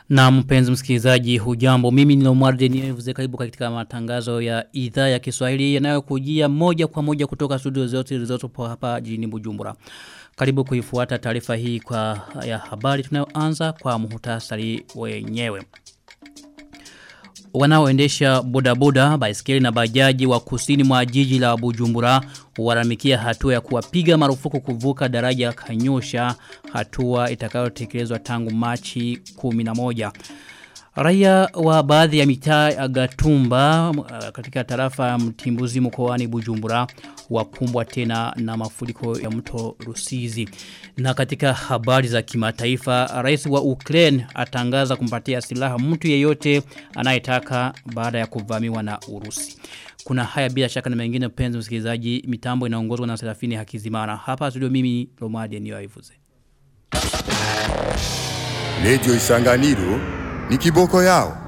Na mpenzi msikilizaji hujambo mimi ni Omar Denyevuze karibu katika matangazo ya idhaa ya Kiswahili yanayokujia moja kwa moja kutoka studio zote zilizopo hapa jijini Bujumbura. Karibu kuifuata taarifa hii kwa ya habari tunayoanza kwa muhtasari wenyewe. Wanaoendesha bodaboda, baiskeli na bajaji wa kusini mwa jiji la Bujumbura waramikia hatua ya kuwapiga marufuku kuvuka daraja kanyosha hatua itakayotekelezwa tangu Machi 11. Raia wa baadhi ya mitaa ya Gatumba katika tarafa mtimbuzi mkoani Bujumbura wakumbwa tena na mafuriko ya mto Rusizi. Na katika habari za kimataifa, rais wa Ukraine atangaza kumpatia silaha mtu yeyote anayetaka baada ya kuvamiwa na Urusi. Kuna haya bila shaka na mengine penzi msikilizaji, mitambo inaongozwa na Serafini Hakizimana. Hapa studio mimi Romadi ndio aivuze. Radio Isanganiro ni kiboko yao.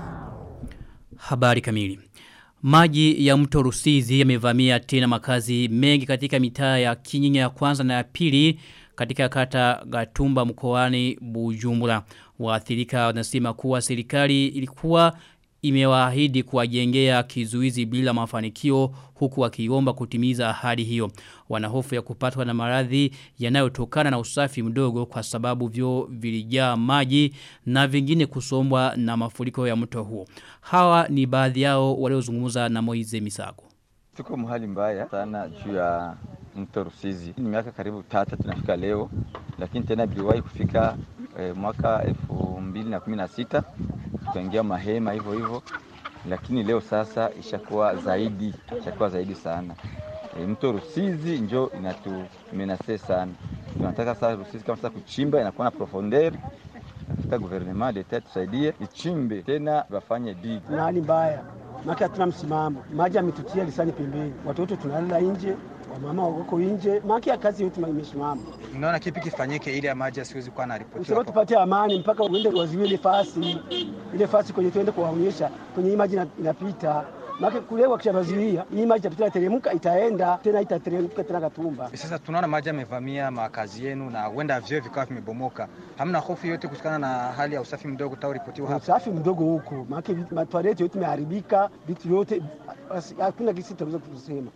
Habari kamili. Maji ya mto Rusizi yamevamia tena makazi mengi katika mitaa ya Kinyinya ya kwanza na ya pili katika kata Gatumba mkoani Bujumbura. Waathirika wanasema kuwa serikali ilikuwa imewaahidi kuwajengea kizuizi bila mafanikio huku wakiomba kutimiza ahadi hiyo. Wanahofu ya kupatwa na maradhi yanayotokana na usafi mdogo kwa sababu vyo vilijaa maji na vingine kusombwa na mafuriko ya mto huo. Hawa ni baadhi yao waliozungumza na Moize Misago. Tuko mahali mbaya sana juu ya mto Rusizi. Ni miaka karibu tata tunafika leo, lakini tena biliwahi kufika eh, mwaka elfu mbili na kumi na sita tukaingia mahema hivyo hivyo, lakini leo sasa ishakuwa zaidi, ishakuwa zaidi sana. E, mto Rusizi njo inatumenase sana. Tunataka sasa Rusizi kama sasa kuchimba inakuwa na profondeur Nataka gouvernement d'etat tusaidie ichimbe tena wafanye dig. Na hali mbaya maki hatuna msimamo, maji ametutia lisani pembeni, watoto tunalala nje, wamama wako nje, maki ya kazi yetu imesimama. Mnaona kipi kifanyike ili ya maji asiwezi kuwa anaripotiwa? Usema tupate amani mpaka uende waziwe ile fasi ile fasi kwenye tuende kuwaonyesha kwenye hii maji inapita Maki kule wakishabazuia hii maji itapita teremka itaenda tena itateremka tena Gatumba. Sasa tunaona maji yamevamia makazi yenu na huenda vyoo vikawa vimebomoka. Hamna hofu yote kutokana na hali ya usafi mdogo utaoripotiwa hapa? Usafi mdogo huko, maki matoaleti yote imeharibika, vitu vyote hakuna kisi tunaweza kusema.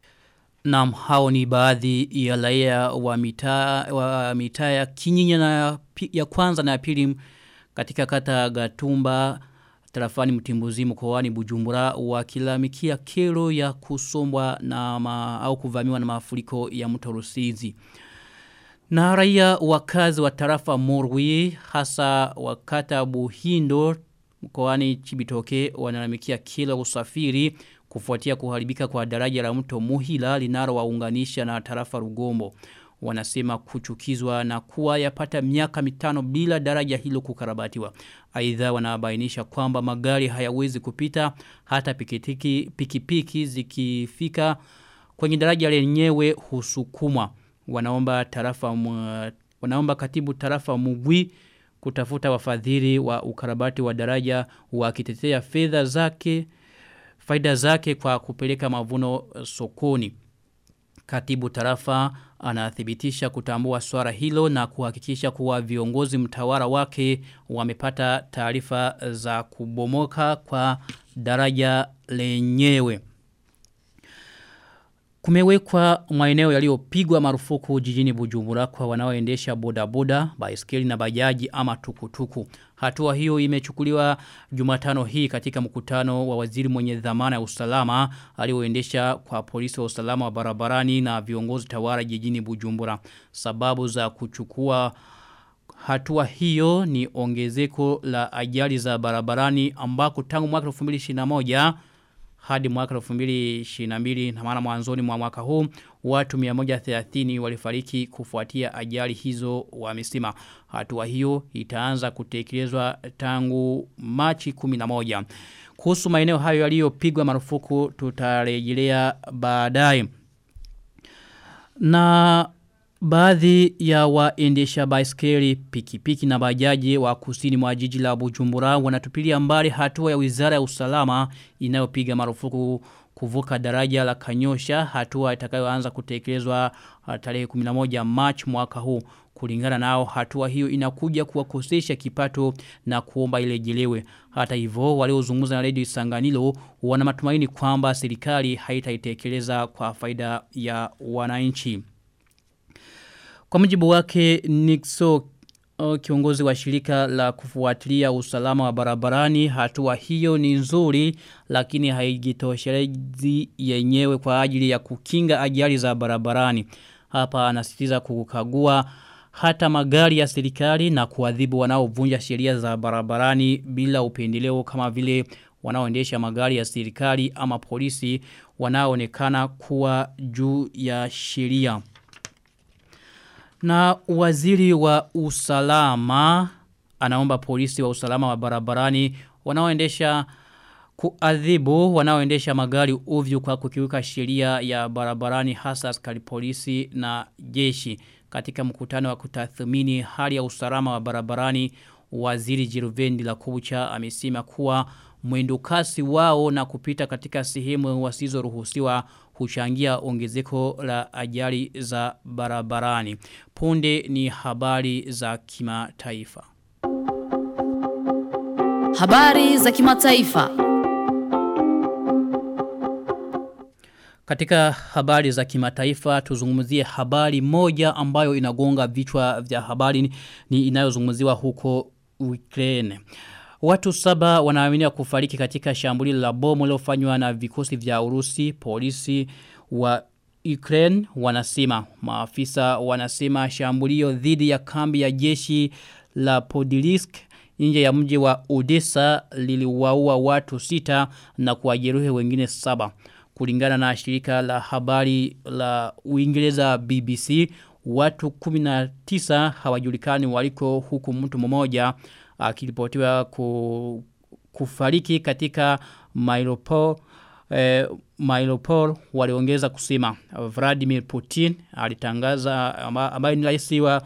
Naam hao ni baadhi ya raia wa mitaa wa mitaa ya Kinyinya na ya kwanza na ya pili katika kata Gatumba tarafani mtimbuzi mkoani Bujumbura wakilamikia kero ya kusombwa na ma, au kuvamiwa na mafuriko ya mto Rusizi. Na raia wakazi wa tarafa Morwi hasa wakata Buhindo mkoani Chibitoke wanalalamikia kila usafiri kufuatia kuharibika kwa daraja la mto Muhila linalo waunganisha na tarafa Rugombo wanasema kuchukizwa na kuwa yapata miaka mitano bila daraja hilo kukarabatiwa. Aidha wanabainisha kwamba magari hayawezi kupita hata pikipiki pikipiki zikifika kwenye daraja lenyewe husukumwa. Wanaomba tarafa wanaomba katibu tarafa Mugwi kutafuta wafadhili wa ukarabati wa daraja wakitetea fedha zake faida zake kwa kupeleka mavuno sokoni. Katibu tarafa anathibitisha kutambua swara hilo na kuhakikisha kuwa viongozi mtawara wake wamepata taarifa za kubomoka kwa daraja lenyewe. Kumewekwa maeneo yaliyopigwa marufuku jijini Bujumbura kwa wanaoendesha bodaboda, baiskeli na bajaji ama tukutuku. Hatua hiyo imechukuliwa Jumatano hii katika mkutano wa waziri mwenye dhamana ya usalama alioendesha kwa polisi wa usalama wa barabarani na viongozi tawara jijini Bujumbura. Sababu za kuchukua hatua hiyo ni ongezeko la ajali za barabarani ambako tangu mwaka 2021 hadi mwaka 2022 na maana mwanzoni mwa mwaka huu watu 130 walifariki kufuatia ajali hizo wamesema hatua hiyo itaanza kutekelezwa tangu Machi 11 kuhusu maeneo hayo yaliyopigwa marufuku tutarejelea baadaye na Baadhi ya waendesha baiskeli pikipiki na bajaji wa kusini mwa jiji la Bujumbura wanatupilia mbali hatua ya Wizara ya Usalama inayopiga marufuku kuvuka daraja la Kanyosha hatua itakayoanza kutekelezwa tarehe 11 March mwaka huu Kulingana nao hatua hiyo inakuja kuwakosesha kipato na kuomba ilejelewe. Hata hivyo waliozungumza na Radio Isanganilo wana matumaini kwamba serikali haitaitekeleza kwa faida ya wananchi. Kwa mujibu wake Nixo kiongozi wa shirika la kufuatilia usalama wa barabarani hatua hiyo ni nzuri lakini haijitoshelezi yenyewe kwa ajili ya kukinga ajali za barabarani. Hapa anasitiza kukagua hata magari ya serikali na kuadhibu wanaovunja sheria za barabarani bila upendeleo kama vile wanaoendesha magari ya serikali ama polisi wanaoonekana kuwa juu ya sheria. Na waziri wa usalama anaomba polisi wa usalama wa barabarani wanaoendesha kuadhibu wanaoendesha magari ovyo kwa kukiuka sheria ya barabarani hasa askari polisi na jeshi katika mkutano wa kutathmini hali ya usalama wa barabarani waziri Jiruvendi la Kubucha amesema kuwa mwendo kasi wao na kupita katika sehemu wasizoruhusiwa huchangia ongezeko la ajali za barabarani. Punde ni habari za kimataifa. Habari za kimataifa. Katika habari za kimataifa tuzungumzie habari moja ambayo inagonga vichwa vya habari ni inayozungumziwa huko Ukraine. Watu saba wanaaminiwa kufariki katika shambulio la bomu lilofanywa na vikosi vya Urusi, polisi wa Ukraine wanasema. Maafisa wanasema shambulio dhidi ya kambi ya jeshi la Podilisk nje ya mji wa Odessa liliwaua watu sita na kuwajeruhi wengine saba. Kulingana na shirika la habari la Uingereza BBC, watu 19 hawajulikani waliko huku mtu mmoja akiripotiwa ku, kufariki katika Mariupol eh, Mariupol waliongeza kusema Vladimir Putin alitangaza ambaye ni rais wa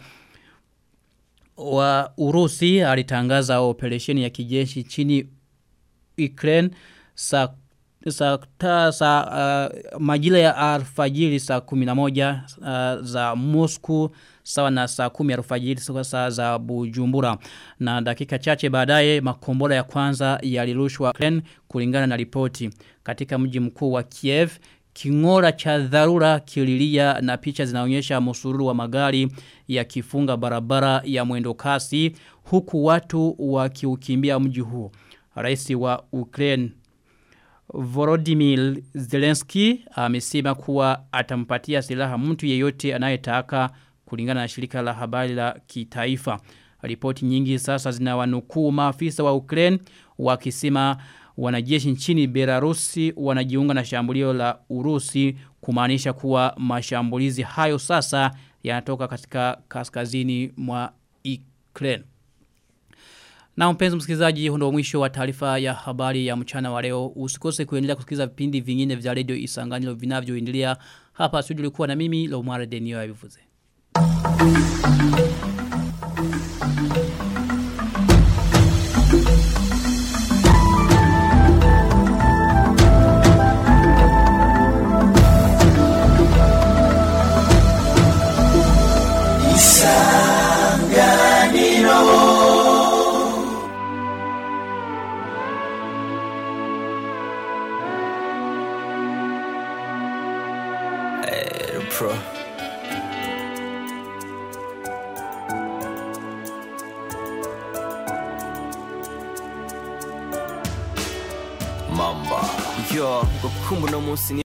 wa Urusi alitangaza operesheni ya kijeshi chini Ukraine saa saa ta, sa, uh, majira ya alfajiri saa 11 uh, za Moscow sawa na saa 10 alfajiri saa za Bujumbura na dakika chache baadaye makombora ya kwanza yalirushwa Ukraine kulingana na ripoti katika mji mkuu wa Kiev Kingora cha dharura kililia na picha zinaonyesha msururu wa magari yakifunga barabara ya mwendo kasi huku watu wakiukimbia mji huo. Rais wa Ukraine Volodymyr Zelensky amesema kuwa atampatia silaha mtu yeyote anayetaka kulingana na shirika la habari la kitaifa. Ripoti nyingi sasa zinawanukuu maafisa wa Ukraine wakisema wanajeshi nchini Belarusi wanajiunga na shambulio la Urusi kumaanisha kuwa mashambulizi hayo sasa yanatoka katika kaskazini mwa Ukraine. Na mpenzi msikilizaji hundo mwisho wa taarifa ya habari ya mchana wa leo. Usikose kuendelea kusikiliza vipindi vingine vya radio Isanganiro vinavyoendelea hapa studio likuwa na mimi Lomare Denio ya Bivuze. Pro. Mamba. Yo, gukumbu no munsi